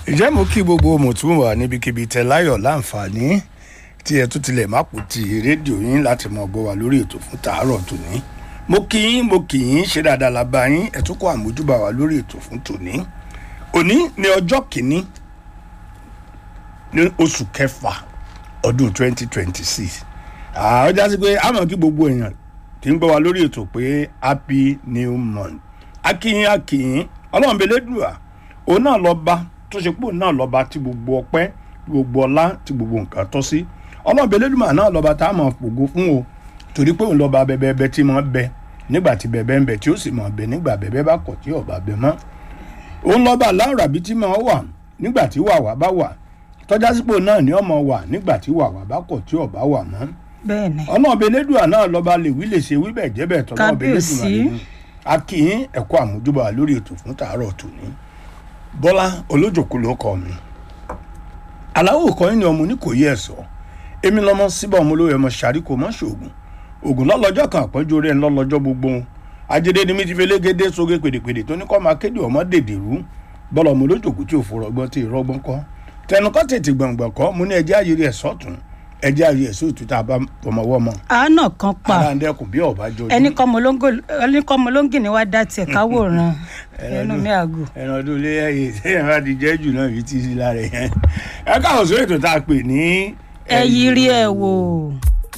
ìjẹ́ mo kí gbogbo mùtúmùwà níbikíbi tẹ láyọ̀ láǹfààní tí ẹ tún tilẹ̀ má kú ti rédíò yín láti mọ̀ gbọ́ wa lórí ètò fún tàárọ̀ tòní mo kí yín mo kì yín ṣe dáadáa la bá yín ẹ tún kó àmójúbà wa lórí ètò fún tòní òní ní ọjọ́ kìíní ní oṣù kẹfà ọdún 2026 àwọn jásí pé a mọ̀ kí gbogbo èèyàn tí ń gbọ́ wa lórí ètò pé happy new month akínyín akínyín ọlọ́run belédùà òun náà lọ bá tó ṣe pé òun náà lọ bá tí gbogbo ọpẹ́ tí gbogbo ọlá tí gbogbo nǹkan tọ́ sí ọlọ́run belédùà náà lọ bá tá a mọ̀ fògo fún o torí pé òun lọ bá bẹbẹbẹ tí mọ̀ bẹ nígbà tí bẹbẹ ń bẹ tí ó sì mọ̀ bẹ nígbà bẹbẹ bá kọ̀ tí ọ̀bà bẹ mọ́ òun lọ bá láwùrà bí tí mọ̀ wà nígbà tí wàwà bá wà tọ́jásípò náà ní ọmọ wà nígbà tí wàwà bá kọ̀ tí ọ̀bá wà mọ́ bẹ́ẹ̀ni ọlọ́ọ̀bẹ elédùà náà lọ́ba lè wí lè ṣe wí bẹ́ẹ̀ jẹ́ bẹ́ẹ̀ tọ́lọ́ọ̀bẹ elédùà Kábíyèsí. nínú akínyín ẹ̀kọ́ àmójúbà lórí ètò fún tàárọ̀ tòní bọ́lá olójòkú ló kọ́ mi aláwọ̀ kan ní ọmọ oníkòyí ẹ̀sọ́ èmi lọ́mọ síbà ọmọ olóyè ọmọ sàríkò mọ́ ṣoògùn ògùn lọ́lọ́jọ́ kan àpọ́njú orí ẹ̀ ń lọ́lọ́jọ́ gbogbo ajédé ni mi ti fi légédé sóge pèdèpèdè tó ní kọ́ máa kéde ọmọ dèdè rú bọ́lá ọmọ olójòkú tí ò fọ̀rọ̀gbọ́n tí ì rọ́gbọ́n kọ́ tẹnukọ́ tètè gbọ̀ngbọ̀n kọ́ mo ní ẹjẹ́ ayé ẹ̀ sọ́tún ẹjẹ́ ayé ẹ̀ sóòtú tá a bá fọmọwọ́ mọ́ àánà kan pa ara ń dẹ́kun bí ọ̀bá jọjú ẹni kọ́ mọ́lóńgì ni wàá dá tiẹ̀ káwòrán ẹnu mi àgò. ẹran ọdún ilé ẹyẹ sẹ́yìn bá ti jẹ́ jù náà fi ti sí lára yẹn ẹ káwọn sórí ètò tá a pè ní ẹ yí rí ẹ wò.